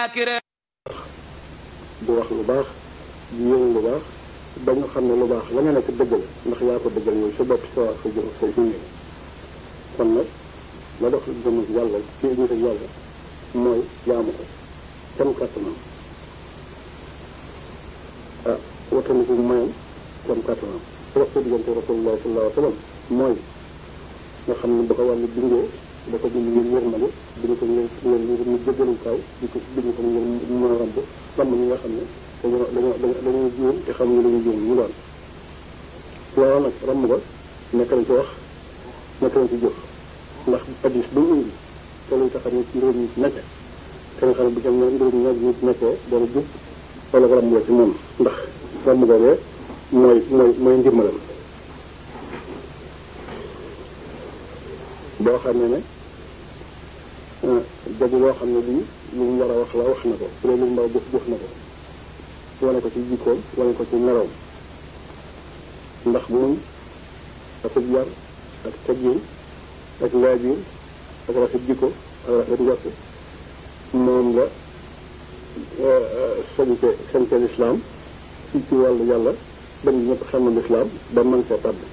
di wax lu baax di yëngu lu baax ba nga xam ne lu baax la nga nekk dëgg la ndax yaa ko dëggal yow sa bopp sa sa jëm sa suñu kon nag la dox jëm yàlla ci nit ak yàlla mooy jaamu ko kenn kàttanam ah wataniku mayam kenn kàttanam su wax sa diggante rasulullah sallallahu alayhi wa sallam mooy nga xam ne ba ko wàllu bindee da ko bind ngir yërmande bind ko ngir ngir ngir mu jëggalu kaw di ko bind ko ngir mu mën a ramb ramb ñi nga xam ne dañoo dañoo dañoo juum te xam nga dañuy juum ñu doon waaw nag ramb ko nekk nañ ci wax nekk nañ ci jëf ndax addis bu mu indi te luy tax a nit mbir mi nekk te nga xam ne bu jëm mbir mi nit nekkee dana jub wala ko ramb la ci moom ndax ramb googee mooy mooy mooy ndimbalam boo xam ne ne jabi loo xam ne lii lu mu war a wax la wax na ko bu dee lu mu war a jëf jëf na ko wane ko ci jikkoom wane ko ci meloom ndax muñ ak yar ak teggin ak laabiir ak rafet jikko ak rafet njort moom la sañte sañte lislaam ci ci wàllu yàlla ba ñu ñëpp xam na lislaam ba mën see tàbb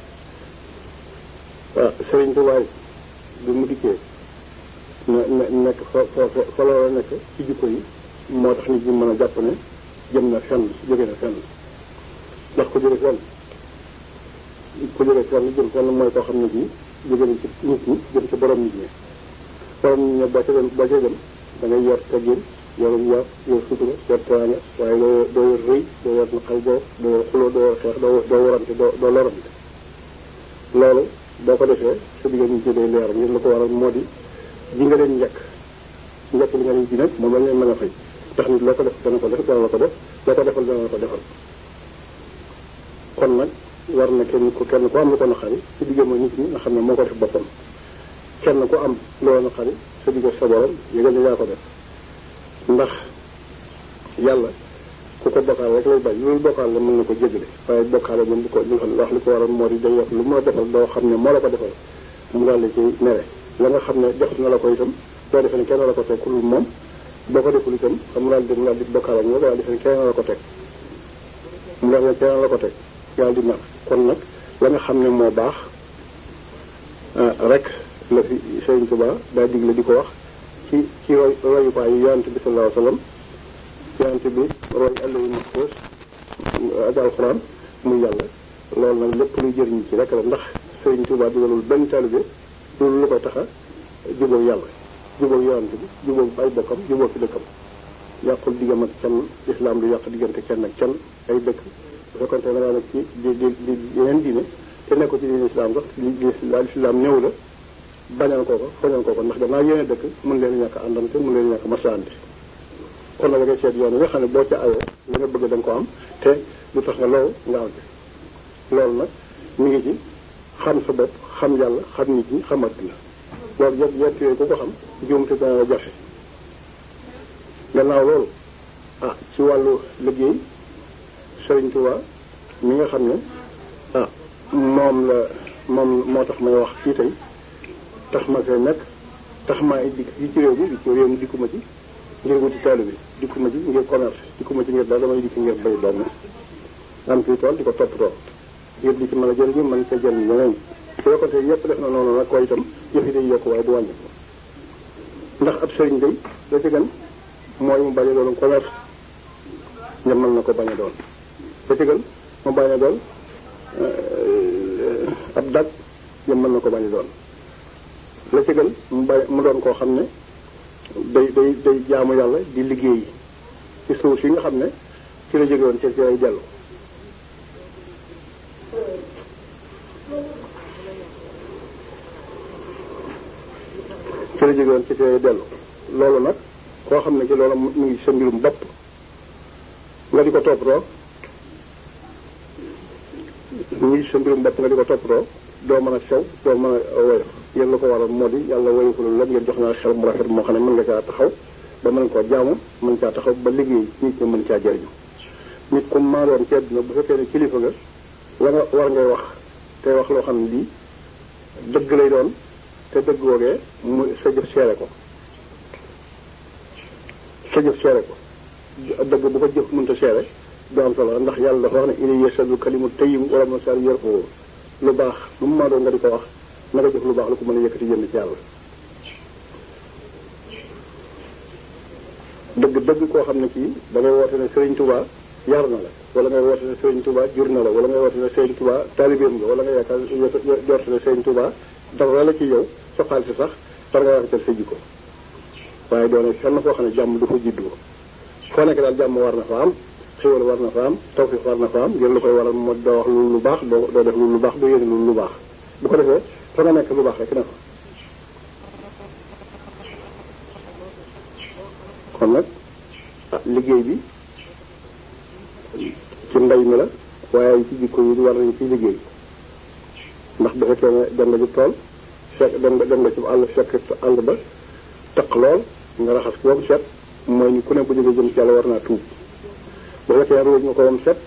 waaw sëriñ Tuubaa bi mu dikkee ne ne nekk fa fa fa loola nekk ci jikko yi moo tax nit ñi mën a jàpp ne jëm na fenn jóge na fenn ndax ku jóge fenn ku jóge fenn jëm fenn mooy koo xam ne bii jóge na ci nit ñi jëm ci borom nit ñi borom nit ñi boo ca dem boo ca dem da ngay yor teggin yorum yar yor sutura yor teraanga waaye doo doo yor rëy doo yor naqal boo doo yor xuloo doo yor xeex doo doo warante doo doo lorante loolu boo ko defee sa digga ñu ci day leer ngir la ko waral moo di ji nga leen njëkk njëkk li nga leen ji nag moom lañ leen mën a fay ndax nit loo ko def dana ko def dana la ko def loo ko defal dana la ko defal kon nag war na kenn ku kenn ku am lu ko naqari ci digga ma nit ñi nga xam ne moo ko def boppam kenn ku am loo naqari sa digga sa borom yëgal ne yaa ko def ndax yàlla ku ko bokkaal rek lay bañ loolu bokkaal la mën na ko jéggale waaye bokkaale moom bu ko li nga xam ne wax li ko waral moo di day wax lu mu la defal doo xam ne moo la ko defal mu daal di ci mere la nga xam ne jox na la ko itam doo defe ne kenn la ko teg ku dul moom boo ko deful itam xam mu daal di mu daal di bokkaale ak ñoom daal defe ne kenn la ko teg mu daal ne kenn la ko teg yàlla di mer kon nag la nga xam ne moo baax rek la fi Sëriñ Tuubaa daa digle di ko wax ci ci roy royukaay yi yonent bi sallallahu alayhi wa sallam yonent bi roy àllayu maxfuus ak alxuraan muy yàlla loolu nag lépp luy jëriñ ci rek la ndax Sëriñ Tuubaa dugalul benn taalibe loolu lu ko tax a jubóog yàlla jubóog yonent bi jubóog ay bokkam jubóog ci dëkkam yàqul diggam ak kenn islam du yàq diggante kenn ak kenn ay dëkk bu fekkoon te da ngaa nekk ci di di di yeneen diine te nekk ko ci diine islam sax li islam néew la bañal koo ko fañal koo ko ndax danaa yéene dëkk mën leen ñàkk àndante mën leen ñàkk masaante kon nag da ngay seet yoon yi nga xam ne boo ca awee li nga bëgg da nga ko am te lu tax nga loolu nga am ci loolu nag mi ngi ci xam sa bopp xam yàlla xam nit ñi xam adduna loolu yëpp yett yooyu ku ko xam juumte dana jafe gannaaw loolu ah ci wàllu liggéey Sëriñ Tuubaa mi nga xam ne ah moom la moom moo tax may wax fii tey tax ma fee nekk tax maa ngi dikk fii ci réew mi di ci réew mi dikkuma ci ngir wuti taalibe bi dikkuma ci ngir commerce dikkuma ci ngir daal damay dikk ngir bay doom am fii tool di ko toppatoo ngir di ci mën a jëriñu mën ca jëriñ ñeneen su fekkoon te yëpp def na noonu nag koy itam yëf yi day yokk waaye du wàññi ndax ab sëriñ day la ci gën mooy mu bañ a doon commerce ñamal na ko bañ a doon la ci gën mu bañ a doon ab dag ñamal na ko bañ a doon la ci gën mu bay mu doon koo xam ne day day day jaamu yàlla di liggéey ci suuf si nga xam ne ci la jóge woon ci ci lay dellu ci la jóge woon ci ci lay dellu loolu nag koo xam ne ci loolu mu ngi sa mbirum bopp nga di ko toppatoo mu ngi sa mbirum bopp nga di ko toppatoo doo mën a sew doo mën a woyof yéen la ko waral moo di yàlla woyofulul lépp ngeen jox naa xel mu rafet moo xam ne mën nga caa taxaw ba mën koo jaamu mën caa taxaw ba liggéey nit ñi mën caa jëriñu nit comme maa doon ci àdduna bu fekkee ne kilifa nga la nga war ngay wax te wax loo xam ne lii dëgg lay doon te dëgg woogee mu sa jëf seere ko sa jëf seere ko dëgg bu ko jëf mënta seere du am solo ndax yàlla dafa wax ne ilay yasadu kalimu tayyib wala ma sar yër ko lu baax lu mu maa doon nga di ko wax na nga jëf lu baax lu ko mën a yëkkati jënd ci yàlla dëgg dëgg koo xam ne kii da ngay woote ne Serigne Touba yar na la wala ngay woote ne Serigne Touba jur na la wala ngay woote ne Serigne Touba taalibeem nga wala nga yaakaar jorte ne Serigne Touba dara la ci yow sa xaalis sax war nga rafetal sa jikko waaye doone fenn foo xam ne jàmm du fa juddoo foo nekk daal jàmm war na fa am xéwal war na fa am tawfiq war na fa am ngir lu koy waral moo doo wax lu lu baax doo doo def lu lu baax doo yéene lu lu baax bu ko defee fa nga nekk lu baax rek na fa kon nag ah liggéey bi ci mbay mi la waaye ci jikko yi war nañu ci liggéey ndax bu fekkee ne dem nga ci tool fekk dem nga dem nga ci àll fekk àll ba taq lool nga raxas ko ba set mooy ni ku ne bu jógee jëm ci yàlla war naa tuub bu fekkee ruuj nga ko wam set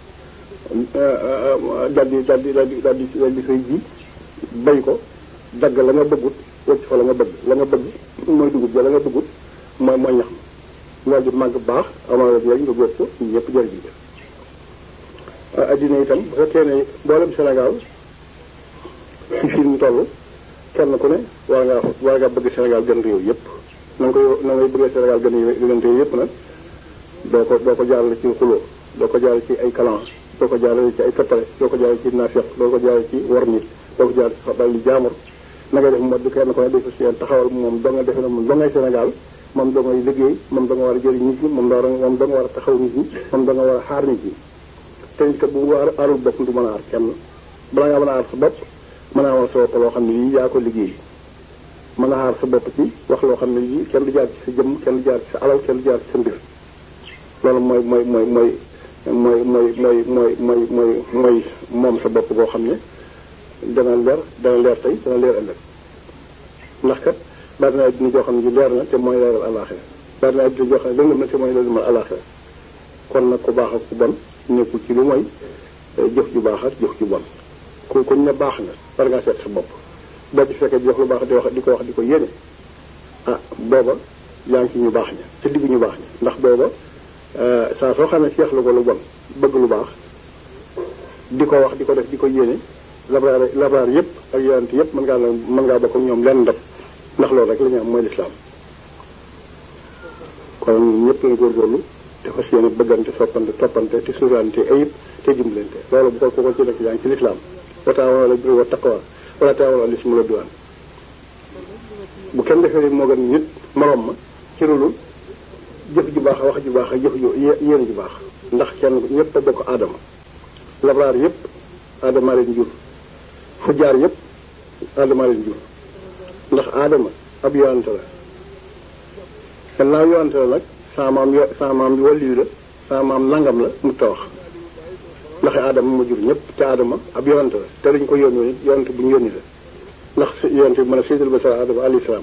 daldi daldi daldi daldi daldi say ji bay ko dagg la nga bëggut wëcc fa la nga bëgg la nga bëgg mooy dugub ja la nga bëggut mooy mooy ñax ma loolu di màgg baax amal la jëriñ nga góob ko ñu ñëpp jëriñ ja addina itam bu fekkee ne mboolem Sénégal ci fii ñu toll kenn ku ne war ngaa war ngaa bëgg Sénégal gën réew yëpp na nga koy na ngay bëggee Sénégal gën gën réew yëpp nag doo ko doo ko jaarale ci xuloo doo ko jaarale ci ay kalan doo ko jaarale ci ay toppale doo ko jaarale ci naafeq doo ko jaarale ci war nit doo ko jaarale ci xabal li jaamur na ngay def moo du kenn ku ne defa seen taxawal moom doo nga defe ne moom doo ngay Sénégal moom doo ngay liggéey moom doo nga war a jëriñ nit ñi moom doo moom doo nga war a taxaw nit ñi moom doo nga war a xaar nit ñi te nit kat bu war aarul bopp du mën a aar kenn bala ngaa mën a aar sa bopp mën a amal sa bopp loo xam ne lii yaa ko liggéey mën a aar sa bopp ci wax loo xam ne lii kenn du jaar ci sa jëmm kenn du jaar ci sa alal kenn du jaar ci sa mbir loolu mooy mooy mooy mooy mooy mooy mooy mooy mooy mooy mooy moom sa bopp boo xam ne dana leer dana leer tey dana leer ëllëg ndax kat bari na dina joo xam ne ji leer na te mooy leeral àllaaxira bari na dina joo xam ne lëndëm na te mooy lëndëmal àllaaxira kon nag ku baax ak ku bon nekkul ci lu mooy jëf ju baax ak jëf ju bon ku kuñ ne baax na war ngaa seet sa bopp boo ci fekkee di wax lu baax di wax di ko wax di ko yéene ah booba yaa ngi ci ñu baax ña ci diggu ñu baax ña ndax booba saa soo xamee seexlu ko lu bon bëgg lu baax di ko wax di ko def di ko yéene labraar labraar yëpp ak yonent yëpp mën ngaa mën ngaa bokk ak ñoom lenn ndab ndax loolu rek la ñu am mooy lislaam kon ñëpp la góorgóorlu te fas yéene bëggante soppante toppante te suurante ayib te dimbalante loolu bu ko ko ci nekk yaa ngi ci lislaam wa taawanu alal birri wa taqwa wala taawanu alal ismi wal udwaan bu kenn defee moo gën nit morom ma ci loolu jëf ju baax wax ju baax ak jëf ju yéene ju baax ndax kenn ñëpp a bokk aadama labraar yëpp aadama leen jur fu jaar yëpp aadama leen jur ndax aadama ab yoonante la gannaaw yoonante la nag sama maam yo sama maam bi wàllu la sama maam nangam la mu tawax ndax aadama ma jur ñëpp te aadama ab yoonante la te dañu ko yónni yoonante bu ñu yónni la ndax yoonante bi mën a seydal ba sa aadama alayhi salaam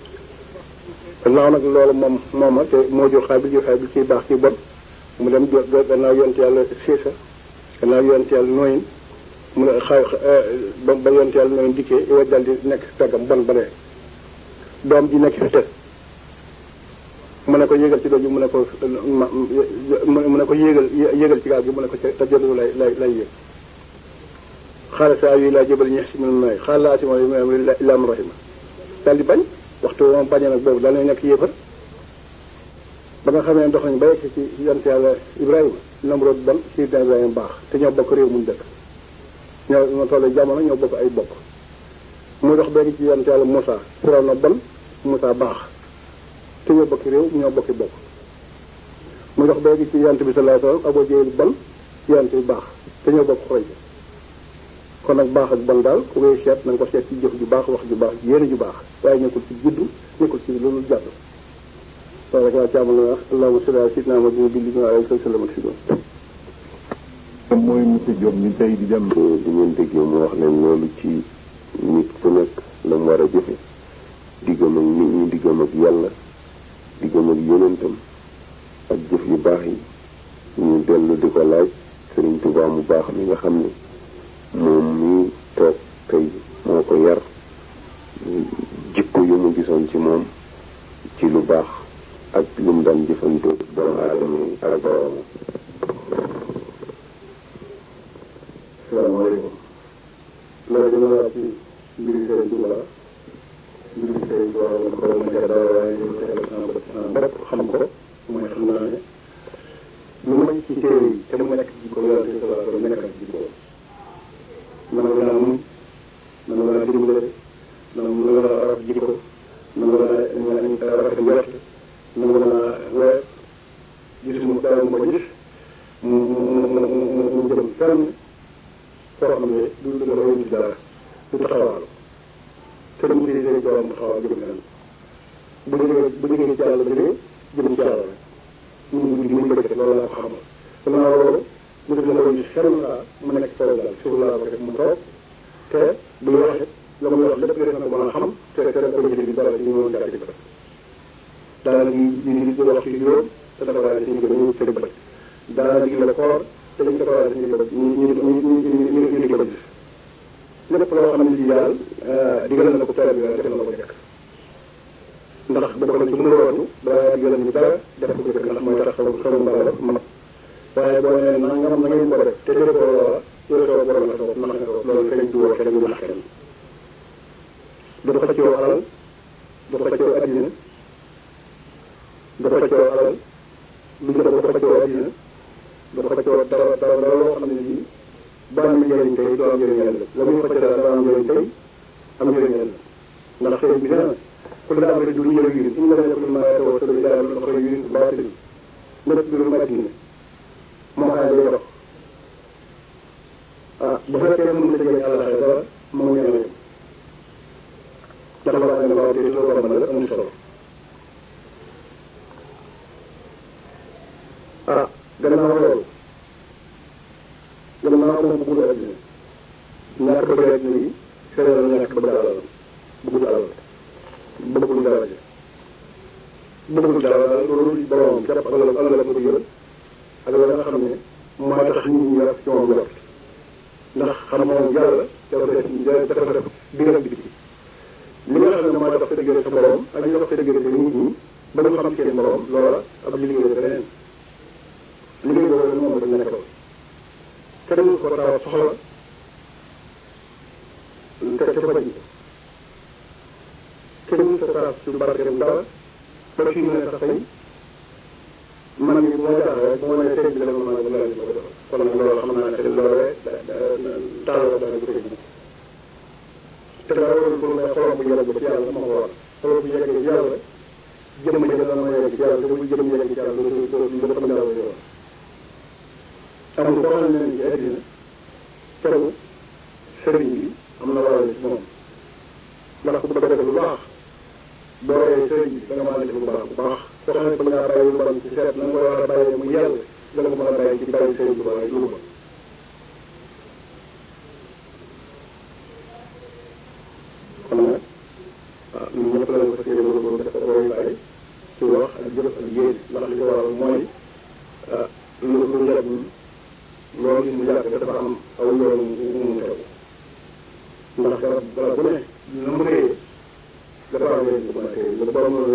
gannaaw nag loolu moom mooma te moo jur xaabil jur xaabil ciy baax ci bon mu dem gannaaw yonent yàlla siisa gannaaw yonent yàlla nooyin mu ne xa ba ba yonent yàlla nooyin dikkee iwa dal di nekk peggam bon ba ne doom ji nekk fi te mu ne ko yéegal ci doj mu ne ko mu ne ko yéegal yéegal ci gaal gi mu ne ko te jëlu lay lay lay yéeg xaala saa yi laa jëbal ñeex si mën nooy xaala laa si ma illa man rahima daal di bañ waxtu moom bañee nag boobu daal nekk yéefar ba nga xamee dox nañ ba yegg ci yonent yàlla Ibrahima Namrod bon Sidna Ibrahima baax te ñoo bokk réew muñ dëkk ñoo ñoo tollee jamono ñoo bokk ay bokk mu dox benn ci yonent yàlla Moussa Firawna bon Moussa baax te ñoo bokki réew ñoo bokki bokk mu dox benn ci yonent bi sallallahu alayhi wasallam Abu Jahl bon yonent bi baax te ñoo bokk xoy kon nag baax ak bon daal ku koy seet na nga ko seet ci jëf ju baax wax ju baax yéene ju baax waaye nekkul ci juddu nekkul ci loolu jàdd loolu rek laa ci amal wax allahumma salli ala sayyidina Muhammadin bi li alayhi wa sallam ak si doon mooy monsieur Diop ñu tey di dem di ngeen déggee mu wax leen loolu ci nit ku nekk la mu war a jëfe diggam ak nit ñi diggam ak yàlla diggam ak yonentam ak jëf yu baax yi ñu dellu di ko laaj Sëriñ Tuubaa mu baax mi nga xam ne moom mii toog tey moo ko yar jikko yu mu gisoon ci moom ci lu baax ak lu mu daan jëf xelul saa mu nekk kaw daal suuf laa ko def mu toog te buy wax it la muy wax lépp def na ko mën a xam te te da ko jëlee bi dara ci ñu mën caa ci bët daana di di di wax ci juróom te dafa daal di ñu ko ñu tëdd bët daana digle koor te ñu dafa daal di ñu ko ñu ñu ñu ñu ñu di ko gis lépp loo xam ne lii daal digal na ko teel bi def na ko jëkk ndax bokk na ci mu rootu balaa digal ñu dara def ko jëkk ndax mooy tax xaw xaw mbaa la mat waaye boo nee nangam na ngeen ko def te defoo loola yow soo borom la soo nax nga ko loolu feeñ du woo kenn du nax kenn du xëccoo alal du xëccoo addina du xëccoo alal du jëf du xëccoo addina du xëccoo dara dara dara loo xam ne lii ba am njëriñ tey du am njëriñ ëllëg la muy xëccoo daal dara am njëriñ tey am njëriñ ëllëg ndax sëriñ bi nee na ku la amee du ñëw yi ñu la nekkul maa tawoo sa lu daal lu xëy yi baatil lépp du lu addina moo xam ne day dox ah bu fekkee mën na jëlee àll xëy dara moo ñëw yem ndax la wax ne waaw te loo ko mën la amul solo ah gannaaw loolu gannaaw moom bëggul àddina ñàkk bëgg àddina yi xëy na ñàkk bëgg alal bëggul alal bëggul daraja bëggul dara loolu borom képp alal alal ko yër ak la nga xam ne mooy tax nit ñi yor ci moom yor ndax xam moom yàlla dafa def dafa def biir ak biti li nga xam ne mooy tax sa diggante sa borom ak li dox sa diggante nit ñi ba ñu xam seen borom loola ab liggéey la beneen liggéey boobu moom dañ nekkal kenn ko taw soxla te te faj kenn sa taas su barkeem dara ba fii mu ne sax tey man mii bu ma jaaxlee rek bu ma nee sëñ bi la ma mën a mën a ko defal kon nag loolu xam naa ne loolee taal la dana ko tëj te dara warul pour ne xolam bu yegg ci yàlla moo ko waral xolam bu yeggee ci yàlla jëmm ja dana ma yegg ci yàlla te bu jëmm yegg ci yàlla dootu dootu dootu xam yàlla yoon amul koo xam ne ne ci àddina teru sëriñ bi am na waral ci moom ndax ku bëgg a def lu baax boo ree sëriñ bi da nga mën a def lu baax bu baax koo xam ne bëgg ngaa bàyyi lu bon ci seet na nga ko war a bàyyee mu yàlla da nga ko mën a bàyyi ci bàyyi sëriñ bi waaye lu bon kon nag waaw ñun ñëpp la ko fas yéene góorgóorlu def ko royukaay ci wax ak jëf ak yéene ndax li ko waral mooy lu lu njëriñ loolu mu yàgg dafa am aw yoon wu mu xew ndax garab garab bu ne na mu réyee dafa am yoon bu mën a téye lu borom